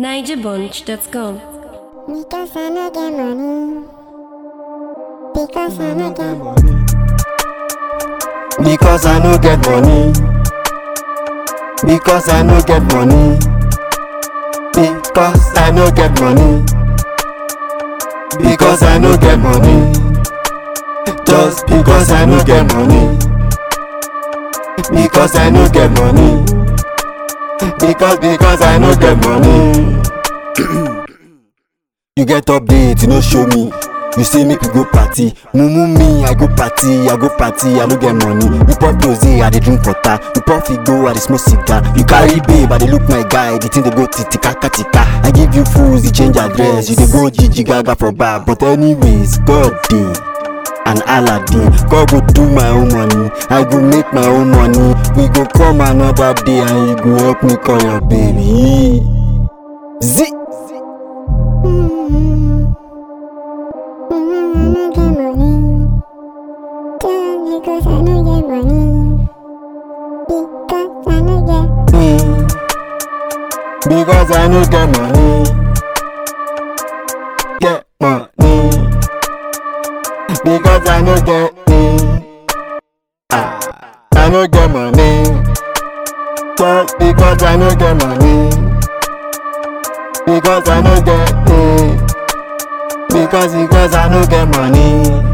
NigerBunch.com. Because I no get money. Because I no get Because I no get money. Because I no get money. Because I no get money. Because I no get money. Just because I no get money. Because I no get money. Because because I no get money. you get update, you no show me. You say make we go party, mumu me, I go party, I go party, I no get money. You pop rose, I dey drink water. You pop figo, I dey smoke cigar. You carry babe, I dey look my guy, the thing dey go titika katika. I give you fools, you change address, you dey go Gigi Gaga for bar. But anyways, God dey. and aladdin god go do my own money i go make my own money we go come another day and you go help me call your baby zi Mm. Mm, I no get money. Just because I no get money. Because I no get. me because i no get money get money because i no get me ah i no get money just because i no get money because i no get me because because i no get money